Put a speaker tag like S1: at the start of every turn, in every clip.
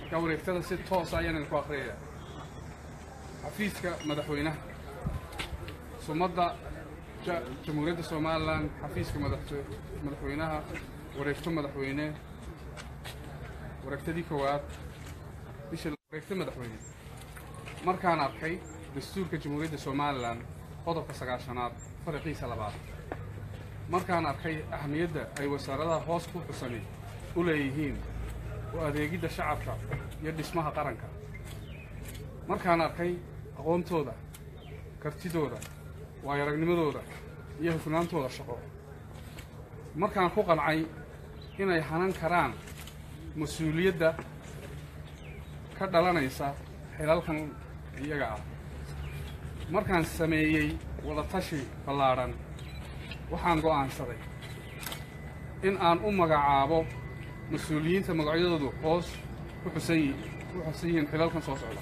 S1: marka wareegtada si toosa ayaan idinku akhriyaya xafiiska madaxweynaha sumadda ja- jamhuuriyadda somalilan xafiiska madax- madaxweynaha wareegto madaxweyne wareegtadii koowaad bisha wareegto madaxweyne markaan arkay dastuurka jamhuuriyadda somalilan qodobka sagaashanaad fariqiisa labaad markaan arkay ahamiyadda ay wasaaradaha hoos ku xusani u leeyihiin u adeegidda shacabka iyo dhismaha qaranka markaan arkay aqoontooda kartidooda waayaragnimadooda iyo hufnaantooda shaqo markaan ku qancay inay hanan karaan mas-uuliyadda ka dhalanaysa xilalkan iyaga ah markaan sameeyey wadatashi ballaadhan waxaan go'aansaday in aan u magacaabo mas-uuliyiinta magacyadoodu hoos ku xusan yi- ku xusan yihiin xilalkan soo socda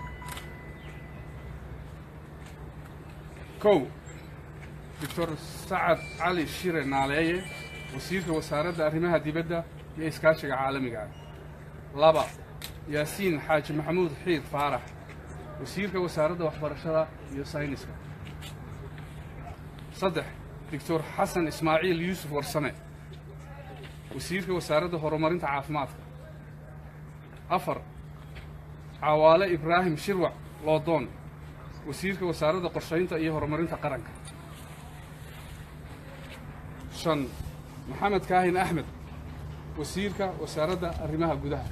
S1: kow doctor sacad cali shire naaleeye wasiirka wasaaradda arrimaha dibadda iyo iskaashiga caalamiga ah laba yaasiin xaaji maxamuud xiid faarax wasiirka wasaaradda waxbarashada iyo sayniska saddex doctor xasan ismaaciil yuusuf warsame wasiirka wasaaradda horumarinta caafimaadka afar cawaale ibraahim shirwac loodoon wasiirka wasaaradda qorshaynta iyo horumarinta qaranka shan maxamed kaahin axmed wasiirka wasaaradda arrimaha gudaha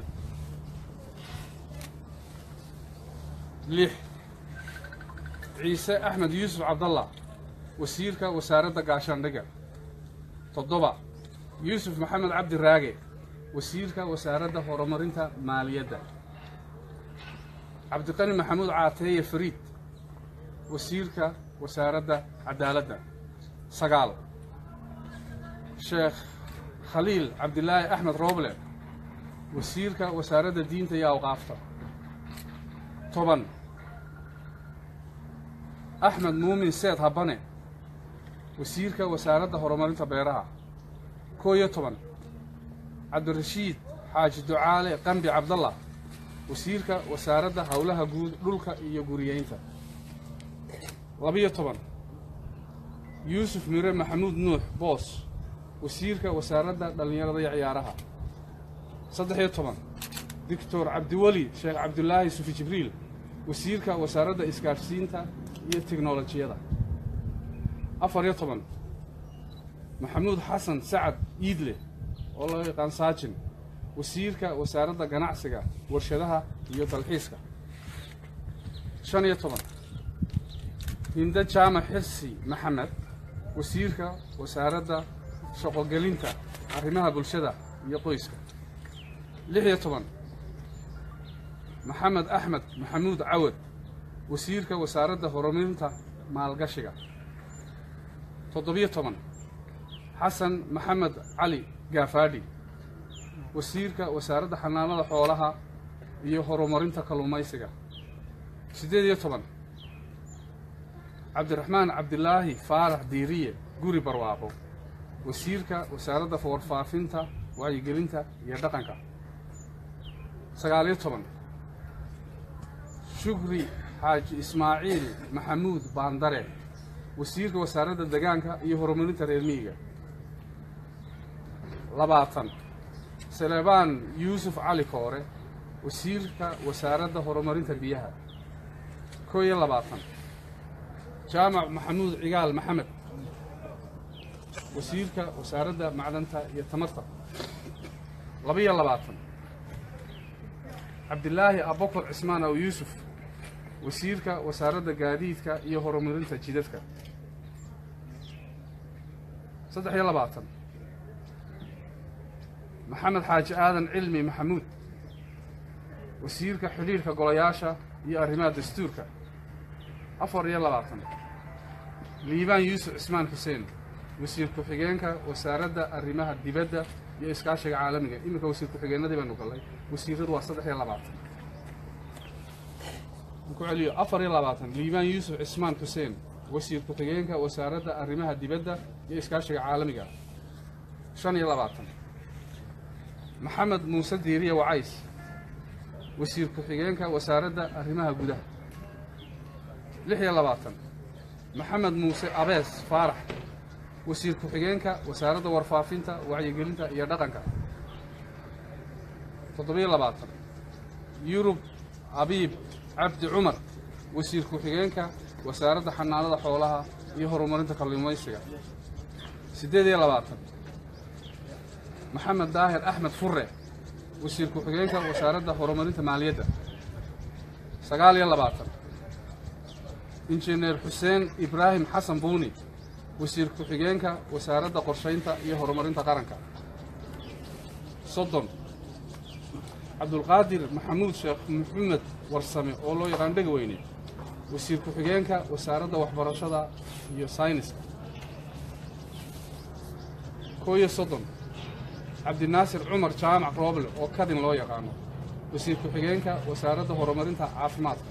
S1: lix ciise axmed yuusuf cabdallah wasiirka wasaaradda gaashaandhigga toddoba yuusuf maxamed cabdi raage wasiirka wasaaradda horumarinta maaliyadda cabdiqani maxamuud caateeye fariid wasiirka wasaaradda cadaaladda sagaal sheekh khaliil cabdilaahi axmed rooble wasiirka wasaaradda diinta iyo awqaafta toban axmed muumin seed habane wasiirka wasaaradda horumarinta beeraha koo iyo toban cabdirashiid xaaji ducaale qambi cabdallah wasiirka wasaaradda howlaha guud dhulka iyo guriyeynta labiyo toban yuusuf mire maxamuud nuux boos wasiirka wasaaradda dhallinyarada iyo ciyaaraha saddex iyo toban doctor cabdiweli sheekh cabdulaahi sufi jibriil wasiirka wasaaradda isgaadhsiinta iyo tiknolojiyada afar iyo toban maxamuud xasan sacad iidle oo loo yaqaan saajin wasiirka wasaaradda ganacsiga warshadaha iyo dalxiiska shan iyo toban hinde jaamac xirsi maxamed wasiirka wasaaradda shaqogelinta arrimaha bulshada iyo qoyska lix iyo toban maxamed axmed maxamuud cawad wasiirka wasaaradda horumarinta maalgashiga toddobiyo toban xasan maxamed cali gaafaadhi wasiirka wasaaradda xanaanada xoolaha iyo horumarinta kalluumaysiga siddeed iyo toban cabdiraxmaan cabdilaahi faarax diiriye guri barwaaqo wasiirka wasaaradda warfaafinta wacyigelinta iyo dhaqanka sagaaliyo toban shukri xaaji ismaaciil maxamuud baandare wasiirka wasaaradda degaanka iyo horumarinta reer miyiga labaatan salebaan yuusuf cali koore wasiirka wasaaradda horumarinta biyaha koo iyo labaatan jaamac maxamuud cigaal maxamed wasiirka wasaaradda macdanta iyo tamarta laba-iyo labaatan cabdilaahi abokor cismaan aw yuusuf wasiirka wasaaradda gaadiidka iyo horumarinta jidadka saddex iyo labaatan maxamed xaaji aadan cilmi maxamuud wasiirka xidhiirka golayaasha iyo arrimaha dastuurka afar iyo labaatan liibaan yuusuf cismaan xuseen wasiir ku-xigeenka wasaaradda arrimaha dibadda iyo iskaashiga caalamiga iminka wasiir ku-xigeenadii baynu gallay wasiiradu waa saddex iyo labaatan ku celiyo afar iyo labaatan liibaan yuusuf cismaan xuseen wasiir ku-xigeenka wasaaradda arrimaha dibadda iyo iskaashiga caalamiga shan iyo labaatan maxamed muuse diiriye wacays wasiir ku-xigeenka wasaaradda arrimaha gudaha lix iyo labaatan maxamed muuse abees faarax wasiir ku-xigeenka wasaaradda warfaafinta wacyigelinta iyo dhaqanka toddobiyo labaatan yurub abiib cabdi cumar wasiir ku-xigeenka wasaaradda xanaanada xoolaha iyo horumarinta kalluumaysiga siddeed iyo labaatan maxamed daahir axmed furre wasiir ku-xigeenka wasaaradda horumarinta maaliyadda sagaal iyo labaatan injineer xuseen ibraahim xasan buuni wasiir ku-xigeenka wasaaradda qorshaynta iyo horumarinta qaranka soddon cabdulqaadir maxamuud sheekh maxamed warsame oo loo yaqaan dhega weyne wasiir ku-xigeenka wasaaradda waxbarashada iyo sayniska koo iyo soddon cabdinaasir cumar jaamac rooble oo kadin loo yaqaano wasiir ku-xigeenka wasaaradda horumarinta caafimaadka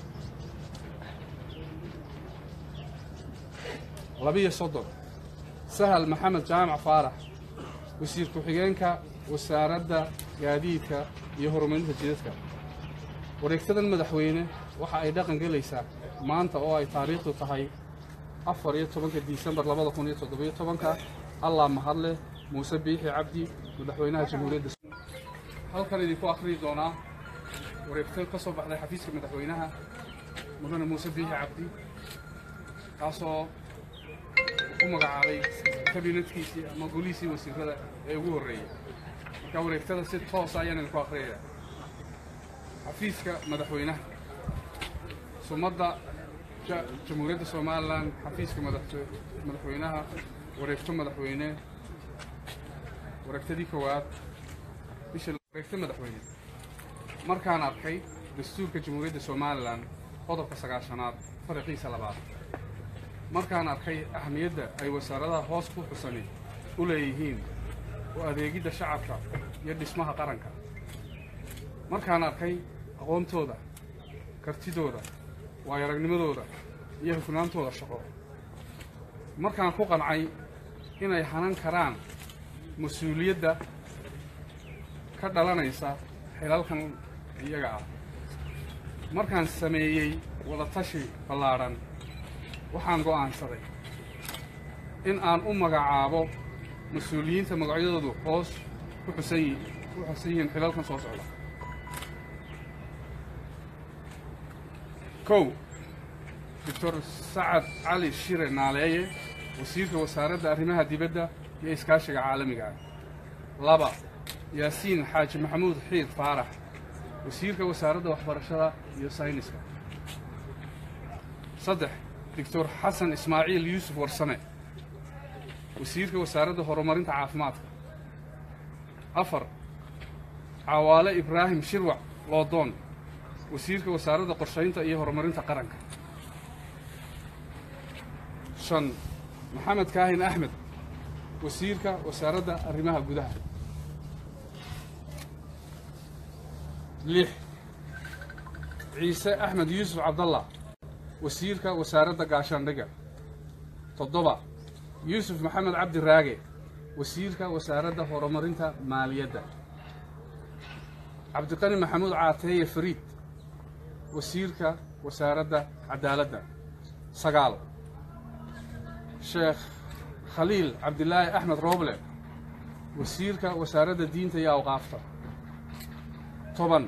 S1: labiyo soddon sahal maxamed jaamac faarax wasiir ku-xigeenka wasaaradda gaadiidka iyo horumarinta jidadka wareegtadan madaxweyne waxa ay dhaqan gelaysaa maanta oo ay taariikhdu tahay afar iyo tobanka disembar labada kun iyo toddobiyo tobanka allah mahadleh muuse biixi cabdi madaxweynaha jamhuuriyadda halkan idinku akhriyi doonaa wareegto ka soo baxday xafiiska madaxweynaha mudane muuse biixi cabdi kaasoo u magacaabay kabinetkiisii ama golihiisii wasiirada ee ugu horreeyey marka wareegtada si toosa ayaan idinku akhriyaya xafiiska madaxweynaha sumadda jamhuuriyadda somalilan xafiiska madaxweynaha wareegto madaxweyne wareegtadii koowaad bisha wareegto madaxweyne markaan arkay dastuurka jamhuuriyadda somalilan qodobka sagaashanaad fariqiisa labaad markaan arkay ahamiyadda ay wasaaradaha hoos ku xusani u leeyihiin oo adeegidda shacabka iyo dhismaha qaranka markaan arkay aqoontooda kartidooda waayaragnimadooda iyo hufnaantooda shaqo markaan ku qancay inay hanan karaan mas-uuliyadda ka dhalanaysa xilalkan iyaga ah markaan sameeyey wadatashi ballaadhan waxaan go'aansaday in aan u magacaabo mas-uuliyiinta magacyadoodu hoos ku xusan ku xusan yihiin xilalkan soo socda kow doctor sacad cali shire naaleeye wasiirka wasaaradda arrimaha dibadda iyo iskaashiga caalamiga ah laba yaasiin xaaji maxamuud xiid faarax wasiirka wasaaradda waxbarashada iyo sayniska saddex doctor xasan ismaaciil yuusuf warsame wasiirka wasaaradda horumarinta caafimaadka afar cawaale ibraahim shirwac loodoon wasiirka wasaaradda qorshaynta iyo horumarinta qaranka shan maxamed kaahin axmed wasiirka wasaaradda arrimaha gudaha lix ciise axmed yuusuf cabdallah wasiirka wasaaradda gaashaandhiga toddoba yuusuf maxamed cabdi raage wasiirka wasaaradda horumarinta maaliyadda cabdiqani maxamuud caateeye fariid wasiirka wasaaradda cadaaladda sagaal sheekh khaliil cabdilaahi axmed rooble wasiirka wasaaradda diinta iyo awqaafta toban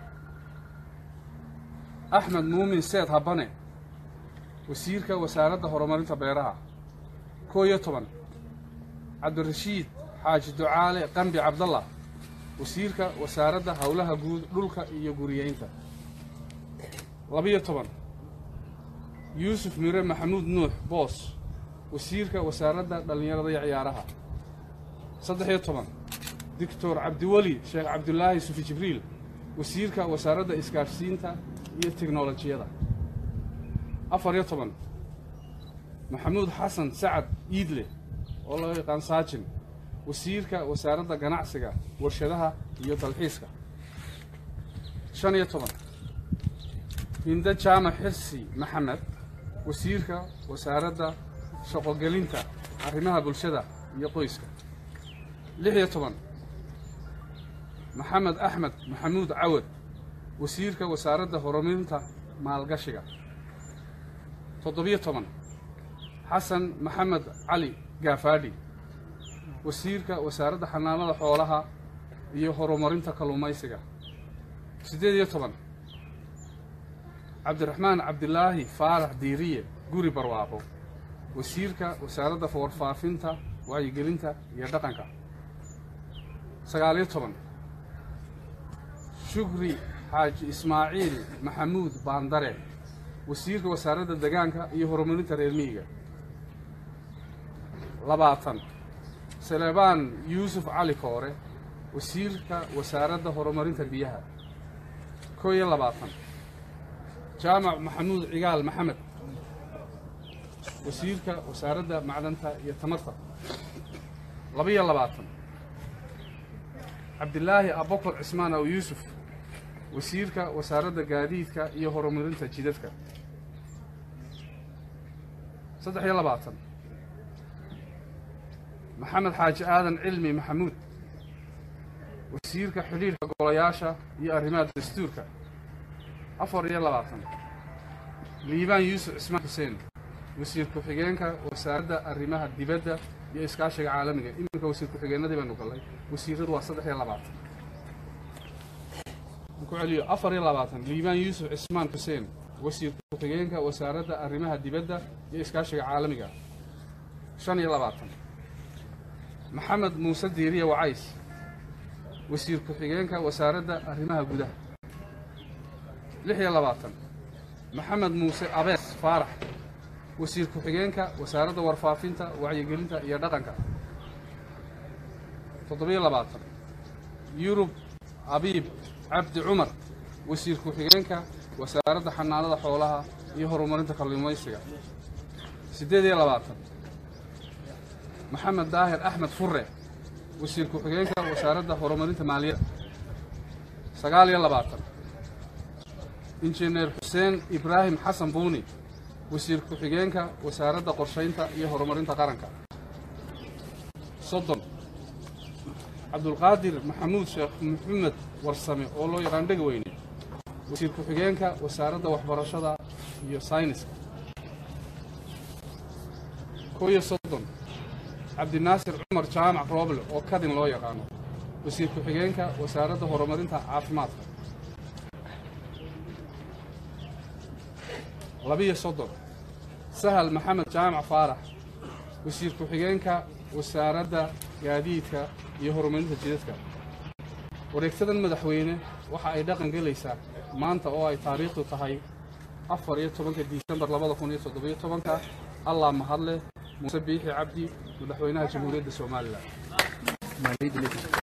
S1: axmed muumin seed habane wasiirka wasaaradda horumarinta beeraha koo iyo toban cabdirashiid xaaji ducaale qambi cabdallah wasiirka wasaaradda howlaha guud dhulka iyo guriyeynta labiyo toban yuusuf mire maxamuud nuux boos wasiirka wasaaradda dhallinyarada iyo ciyaaraha saddex-iyo toban doctor cabdiweli sheekh cabdulaahi sufi jibriil wasiirka wasaaradda isgaadhsiinta iyo teknolojiyada afar-iyo toban maxamuud xasan sacad iidle oo loo yaqaan saajin wasiirka wasaaradda ganacsiga warshadaha iyo dalxiiska shan iyo toban hinde jaamac xirsi maxamed wasiirka wasaaradda shaqogelinta arrimaha bulshada iyo qoyska lix iyo toban maxamed axmed maxamuud cawad wasiirka wasaaradda horumarinta maalgashiga toddobiyo toban xasan maxamed cali gaafaadhi wasiirka wasaaradda xanaanada xoolaha iyo horumarinta kalluumaysiga siddeed iyo toban cabdiraxmaan cabdilaahi faarax diiriye guri barwaaqo wasiirka wasaaradda warfaafinta wacyigelinta iyo dhaqanka sagaaliyo toban shukri xaaji ismaaciil maxamuud baandare wasiirka wasaaradda degaanka iyo horumarinta reer miyiga labaatan salebaan yuusuf cali koore wasiirka wasaaradda horumarinta biyaha koo iyo labaatan jaamac maxamuud cigaal maxamed wasiirka wasaaradda macdanta iyo tamarta laba-iyo labaatan cabdilaahi abokor cismaan aw yuusuf wasiirka wasaaradda gaadiidka iyo horumarinta jidadka saddex iyo labaatan maxamed xaaji aadan cilmi maxamuud wasiirka xidhiirka golayaasha iyo arrimaha dastuurka afar iyo labaatan liibaan yuusuf cismaan xuseen wasiir ku-xigeenka wasaaradda arrimaha dibadda iyo iskaashiga caalamiga iminka wasiir ku-xigeenadii baynu gallay wasiiradu waa saddex iyo labaatan ku celiyo afar iyo labaatan liibaan yuusuf cismaan xuseen wasiir ku-xigeenka wasaaradda arrimaha dibadda iyo iskaashiga caalamiga shan iyo labaatan maxamed muuse diiriye wacays wasiir ku-xigeenka wasaaradda arrimaha gudaha lix iyo labaatan maxamed muuse abees faarax wasiir ku-xigeenka wasaaradda warfaafinta wacyigelinta iyo dhaqanka toddobiyo labaatan yurub abiib cabdi cumar wasiir ku-xigeenka wasaaradda xanaanada xoolaha iyo horumarinta kalluumaysiga siddeed iyo labaatan maxamed daahir axmed furre wasiir ku-xigeenka wasaaradda horumarinta maaliyadda sagaal iyo labaatan injineer xuseen ibraahim xasan buuni wasiir ku-xigeenka wasaaradda qorshaynta iyo horumarinta qaranka soddon cabdulqaadir maxamuud sheekh maxamed warsame oo loo yaqaan dhega weyne wasiir ku-xigeenka wasaaradda waxbarashada iyo sayniska koo iyo soddon cabdinaasir cumar jaamac rooble oo kadin loo yaqaano wasiir ku-xigeenka wasaaradda horumarinta caafimaadka labiyo soddon sahal maxamed jaamac faarax wasiir ku-xigeenka wasaaradda gaadiidka iyo horumarinta jidadka wareegtadan madaxweyne waxa ay dhaqan gelaysaa maanta oo ay taariikhdu tahay afar iyo tobanka disembar labada kun iyo toddobiyo tobanka allah mahadleh muuse biixi cabdi madaxweynaha jamhuuriyadda somalilan